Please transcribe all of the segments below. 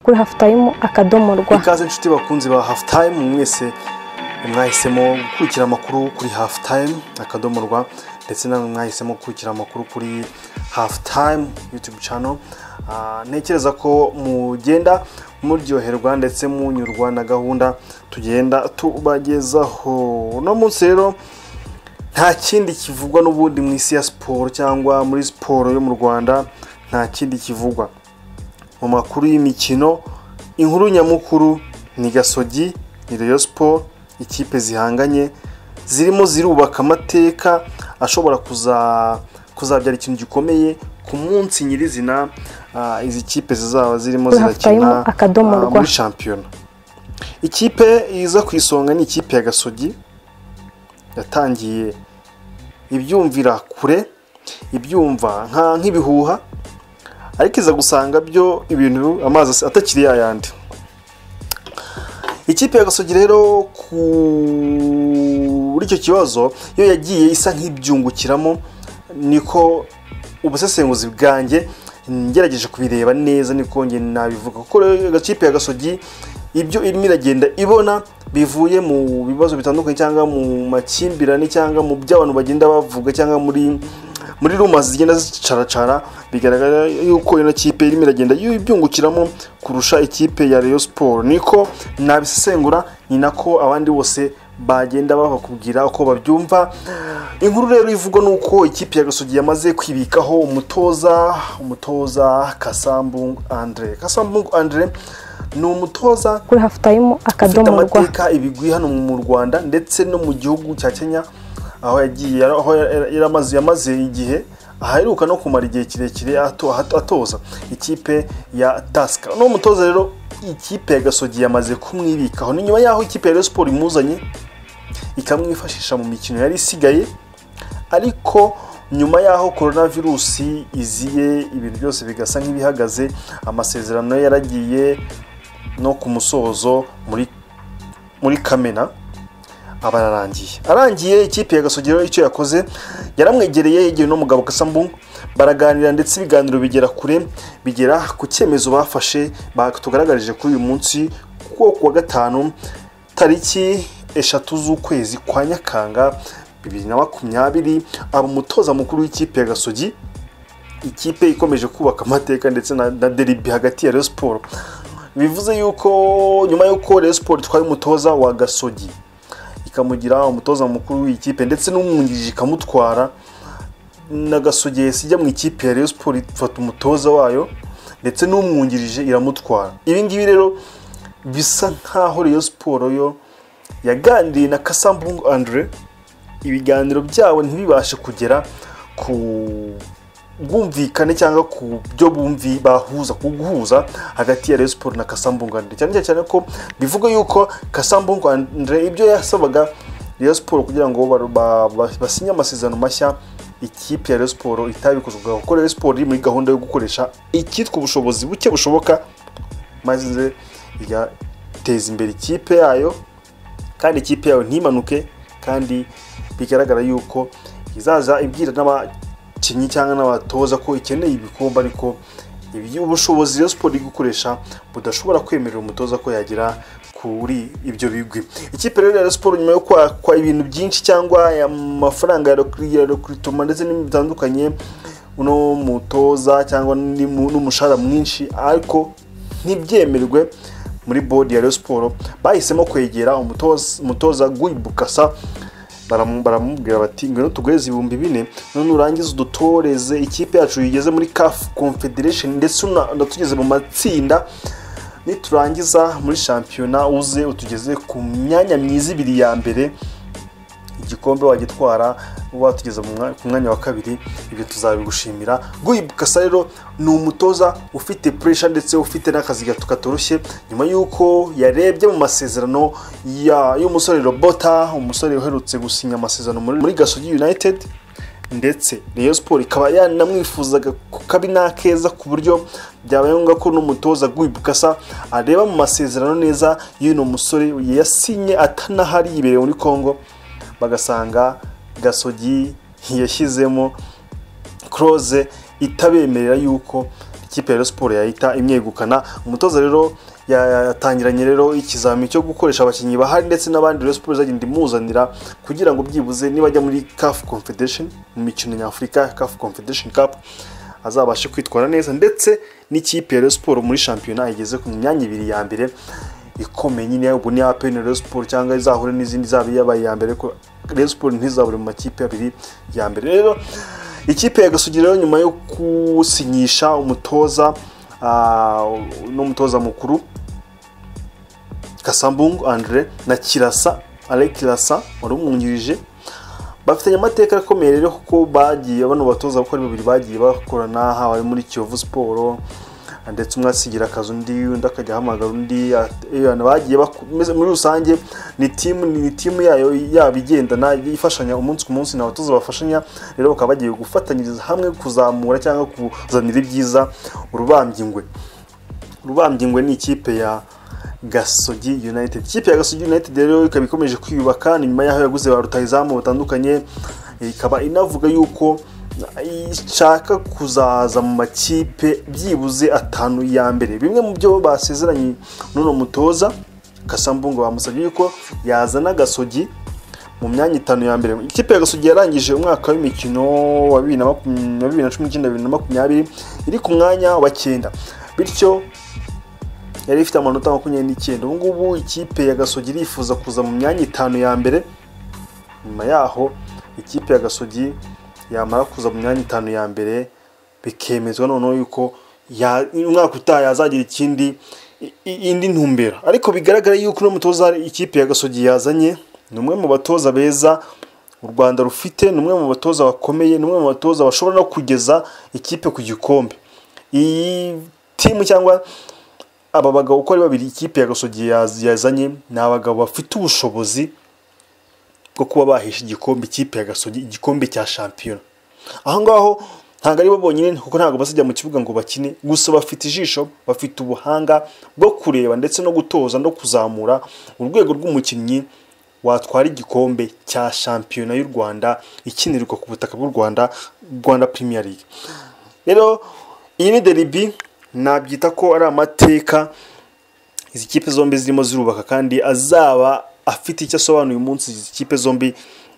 kuri hafu tayimu akadomo rwa ikaze inshuti bakunzi ba hafu tayimu mwese mwahisemo gukurikira amakuru kuri hafu tayimu akadomo rwa ndetse namwe mwahisemo gukurikira amakuru kuri hafu tayimu yutubu cano ntekereza ko mugenda muryoherwa ndetse munyurwa na gahunda tugenda tubagezaho uno munsi rero nta kindi kivugwa n'ubundi mu isi ya siporo cyangwa muri siporo yo mu rwanda nta kindi kivugwa mu makuru y'imikino inkuru nyamukuru ni gasogi ni reyo siporo ikipe zihanganye zirimo zirubaka amateka ashobora kuzabyara ikintu gikomeye ku munsi nyirizina izi kipe zizaba zirimo zirakina muri shampiyona ikipe iza ku isonga ni ikipe ya gasogi yatangiye ibyumvira kure ibyumva nk'ibihuha ariko iza gusanga byo ibintu amazi atakiri yayandi ikipe ya gasogi rero kuri icyo kibazo yo yagiye isa nk'ibyungukiramo niko ubusesenguzi bwanjye ngerageje kubireba neza niko njye nabivuga kuko rero agakipe ya gasogi ibyo irimo iragenda ibona bivuye mu bibazo bitandukanye cyangwa mu makimbirane cyangwa mu byo abantu bagenda bavuga cyangwa muri muri rumazi zigenda zicaracara bigaragara yuko ino kipe irimo iragenda ibyungukiramo kurusha ikipe ya reyo siporo niko nabisesengura ni nako abandi bose bagenda babakubwira uko babyumva inkuru rero ivugwa ni uko ikipe ya gasogi yamaze kwibikaho umutoza umutoza kasambungu andre kasambungu andre ni umutoza kuri hafu tayimu akadomo rwa ufite amateka ibigwi hano mu rwanda ndetse no mu gihugu cya kenya aho yagiye aho yamaze igihe aheruka no kumara igihe kirekire atoza ikipe ya tasika uno mutoza rero ikipe ya gasogi yamaze kumwibikaho ni nyuma y'aho ikipe ya siporo imuzanye ikamwifashisha mu mikino yari isigaye ariko nyuma y'aho korona virusi iziye ibintu byose bigasa nk'ibihagaze amasezerano yaragiye no ku musozo muri kamena aba ararangiye arangiye ikipe ya gasogero icyo yakoze yaramwegereye yegereye n'umugabo kasambu baraganira ndetse ibiganiro bigera kure bigera ku cyemezo bafashe batugaragarije kuri uyu munsi kuko ku wa gatanu tariki eshatu z'ukwezi kwa nyakanga bibiri na makumyabiri aba umutoza mukuru w'ikipe ya gasogi ikipe ikomeje kubaka amateka ndetse na deribi hagati ya reyo siporo bivuze yuko nyuma y'uko reyo siporo itwaye umutoza wa gasogi ikamugira umutoza mukuru w'ikipe ndetse n'umwungirije ikamutwara na gasogesi ijya mu ikipe ya reyo siporo ifata umutoza wayo ndetse n'umwungirije iramutwara ibi ngibi rero bisa nk'aho reyo siporo yo yaganiriye na kasambungu andre ibiganiro byabo ntibibashe kugera ku bwumvikane cyangwa ku byo bumvi bahuza ku guhuza hagati ya reyo siporo na kasambungu andre cyane cyane ko bivuga yuko kasambungu andre ibyo yasabaga reyo siporo kugira ngo basinye amasezerano mashya ikipe ya reyo siporo itabikoze kuko reyo siporo iri muri gahunda yo gukoresha icyitwa ubushobozi buke bushoboka maze igateza imbere ikipe yayo kandi ikipe yawe ntimanuke kandi bigaragara yuko izaza ibwira n'abakinnyi cyangwa n'abatoza ko ikeneye ibikombe ariko ubushobozi rero siporo iri gukoresha budashobora kwemerera umutoza ko yagera kuri ibyo bigwi ikipe rero ya siporo nyuma yo kwakwa ibintu byinshi cyangwa amafaranga ya rekurutoma ndetse n'ibintu bitandukanye uno mutoza cyangwa n'umushahara mwinshi ariko ntibyemerwe muri bodi ya siporo bahisemo kwegera umutoza guibukasa baramubwira bati ngwino tuguheze ibihumbi bine none urangize udutoreze ikipe yacu yigeze muri kafu confederation ndetse unatugeze mu matsinda niturangiza muri shampiyona uze utugeze ku myanya myiza ibiri ya mbere igikombe wagitwara watugeza ku mwanya wa kabiri ibyo tuzabigushimira guhibukasa rero ni umutoza ufite puresha ndetse ufite n'akazi gato katoroshye nyuma y'uko yarebye mu masezerano y'umusore robota umusore uherutse gusinya amasezerano muri gasogi united ndetse reyo siporo ikaba yanamwifuzaga ku kabi n'akeza ku buryo byabaye ngombwa ko n'umutoza guhibukasa areba mu masezerano neza y'uno musore yasinye atanahari yibereye muri congo bagasanga gasogi yashyizemo koroze itabemerera yuko ikipe ya Rayon Sports yahita imyegukana umutoza rero ya- yatangiranye rero ikizamini cyo gukoresha abakinnyi bahari ndetse n'abandi Rayon Sports izagenda imuzanira kugira ngo byibuze nibajya muri CAF Confederation mu mikino nyafurika CAF Confederation Cup azabashe kwitwara neza ndetse n'ikipe ya Rayon Sports muri shampiyona igeze ku myanya ibiri ya mbere ikomeye nyine ubwo ni APN Rayon Sports cyangwa izahure n'izindi zaba yabaye iya mbere ko Rayon Sports ntizabure mu makipe abiri ya mbere rero ikipe ya Gasugi rero nyuma yo gusinyisha umutoza ah, n'umutoza mukuru Kasambungu Andre na Kirasa Alain Kirasa wari umwungirije bafitanye amateka akomeye rero kuko bagiye bano batoza gukora babiri bagiye bakorana haba muri Kiyovu Sport ndetse umwe asigira akazi undi undi akajya ahamagara undi at- eh, abantu bagiye baku- meze- muri rusange ni timu ni timu yayo yaba igendana ifashanya umunsi ku munsi ni abatoza bafashanya rero bakaba bagiye gufatanyiriza hamwe kuzamura cyangwa kuzanira ibyiza urubambye ingwe rubambye ingwe ni ikipe ya gasogi united ikipe ya gasogi united rero ikaba ikomeje kwiyubaka ni nyuma yaho yaguze ba rutahizamu batandukanye ikaba inavuga yuko ishaka kuzaza mu makipe byibuze atanu ya mbere bimwe mu byo basezeranye n'uno mutoza kasambungu bamusabye yuko yazana gasogi mu myanya itanu ya mbere ikipe ya gasogi yarangije umwaka w'imikino wa bibiri na makumyabiri na bibiri na cumi n'icyenda bibiri na makumyabiri iri ku mwanya wa cyenda bityo yari ifite amanota makumyabiri n'icyenda ubu ngubu ikipe ya gasogi irifuza kuza mu myanya itanu ya mbere nyuma yaho ikipe ya gasogi yamara kuza mu myanya itanu ya mbere bikemezwa noneho yuko ya- umwaka utaha yazagira ikindi i- i- indi ntumbero ariko bigaragara yuko uno mutoza ikipe ya gasogi yazanye ni umwe mu batoza beza u rwanda rufite ni umwe mu batoza bakomeye ni umwe mu batoza bashobora no kugeza ikipe ku gikombe iyi timu cyangwa aba bagabo uko ari babiri ikipe ya gasogi yaz- yazanye ni abagabo bafite ubushobozi bwo kuba bahisha igikombe ikipe ya gasogi igikombe cya shampiyona aho ngaho ntabwo ari bo bonyine kuko ntabwo bazajya mu kibuga ngo bakine gusa bafite ijisho bafite ubuhanga bwo kureba ndetse no gutoza no kuzamura urwego rw'umukinnyi watwara igikombe cya shampiyona y'u rwanda ikinirwa ku butaka bw'u rwanda rwanda premier league rero iyi ni deribi nabyita ko ari amateka izi kipe zombi zirimo zirubaka kandi azaba afite icyo asobanuye umunsi izi kipe zombi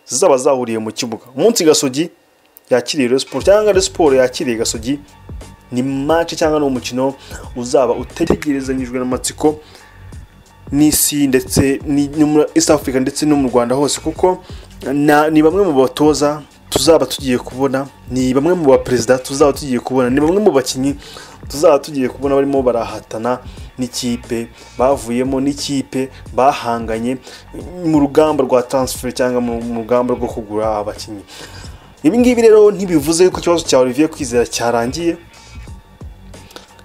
zizaba zahuriye mu kibuga umunsi gasogi yakiriye Rayon Sports cyangwa Rayon Sports yakiriye gasogi ni match cyangwa ni umukino uzaba utegerezanyijwe n'amatsiko n'isi ndetse ni- no muri East Africa ndetse no mu Rwanda hose kuko na, ni bamwe mu batoza tuzaba tugiye kubona ni bamwe mu baperezida tuzaba tugiye kubona ni bamwe mu bakinnyi tuzaba tugiye kubona barimo barahatana n'ikipe bavuyemo n'ikipe bahanganye mu rugamba rwa transfer cyangwa mu mu rugamba rwo kugura abakinnyi ibi ngibi rero ntibivuze yuko ikibazo cya Olivier Kwizera cyarangiye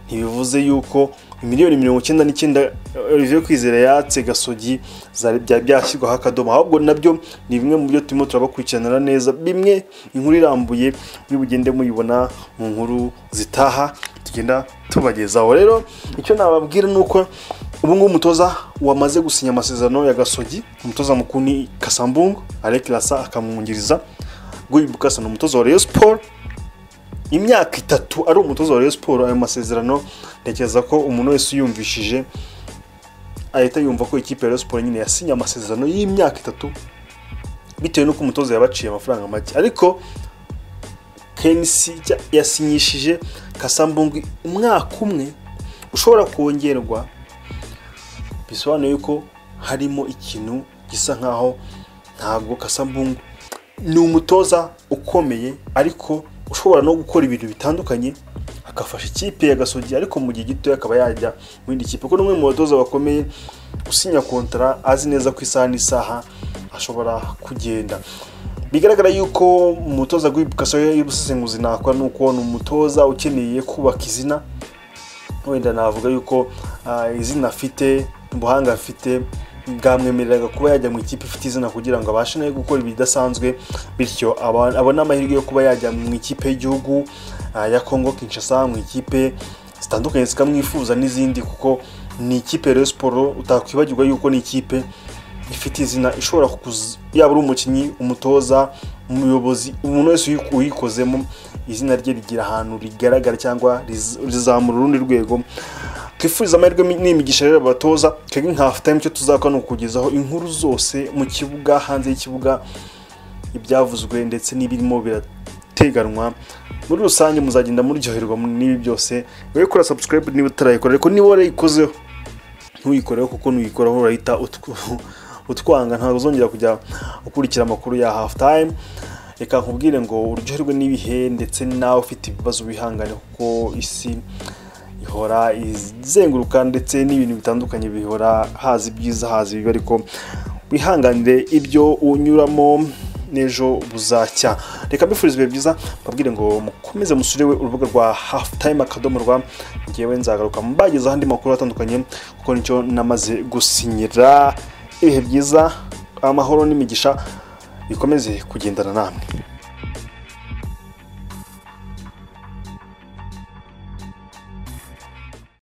ntibivuze yuko miliyoni mirongo icyenda n'icyenda Olivier Kwizera yatse gasogi zari byari byashyirwaho akadomo ahubwo nabyo ni bimwe mu byo turimo turabakurikiranira neza bimwe inkuru irambuye muri bugende muyibona mu nkuru zitaha tugenda tubagezaho rero icyo nababwira ni uko ubu ngubu umutoza wamaze gusinya amasezerano ya gasogi umutoza mukuru ni kasambungu Alain Kirasa akamwungiriza Guy Bukasa ni umutoza wa Rayon Sports imyaka itatu ari umutoza wa Rayon Sports ayo masezerano ntekereza ko umuntu wese uyumvishije ahita yumva ko ikipe ya Rayon Sports nyine yasinye amasezerano y'imyaka itatu bitewe n'uko umutoza yabaciye amafaranga make ariko KMC cya- yasinyishije Kasambungu umwaka umwe ushobora kongerwa bisobanuye yuko harimo ikintu gisa nkaho ntabwo Kasambungu ni umutoza ukomeye ariko ushobora no gukora ibintu bitandukanye agafasha ikipe ya gasogi ariko mu gihe gitoya akaba yajya mu yindi kipe kuko n'umwe mu batoza bakomeye usinya kontara azi neza ko isaha n'isaha ashobora kugenda bigaragara yuko umutoza guhibukasa y'ubusesenguzi nakora ni uko ni umutoza ukeneye kubaka izina wenda navuga yuko ah, izina afite ubuhanga afite bwamwemereraga kuba yajya mu ikipe ifite izina kugira ngo abashe nayo gukora ibidasanzwe bityo aba- abone amahirwe yo kuba yajya mu ikipe y'igihugu ah, ya Congo Kinshasa mu ikipe zitandukanye zikamwifuza n'izindi kuko ni ikipe Rayon Sports utakwibagirwa yuko ni ikipe ifite izina ishobora kuza yaba ari umukinnyi umutoza umuyobozi umuntu wese uyi- uyikozemo izina rye rigira ahantu rigaragara cyangwa riz- rizamura urundi rwego twifuza amahirwe mi- n'imigisha rero batoza twebwe nka hafu tayime icyo tuzakora ni ukukugezaho inkuru zose mu kibuga hanze y'ikibuga ibyavuzwe ndetse n'ibirimo birateganywa muri rusange muzagenda muryoherwa n'ibi byose wowe kora subscribe niba utarayikora ariko niba warayikozeho ntuyikoreho kuko nuyikoraho urahita utw- utwanga ntabwo uzongera kujya ukurikira amakuru ya hafu tayime reka nkubwire ngo uryoherwe n'ibihe ndetse nawe ufite ibibazo wihangane kuko isi ihora izenguruka ndetse n'ibintu bitandukanye bihora haza ibyiza haza ibibi ariko wihanganire ibyo unyuramo n'ejo buzacya reka mbifurize ibihe byiza mbabwire ngo mukomeze musure we urubuga rwa hafu tayime akadomo rwa ngewe nzagaruka mbagezaho andi makuru atandukanye kuko nicyo namaze gusinyira ibihe byiza amahoro n'imigisha bikomeze kugendana namwe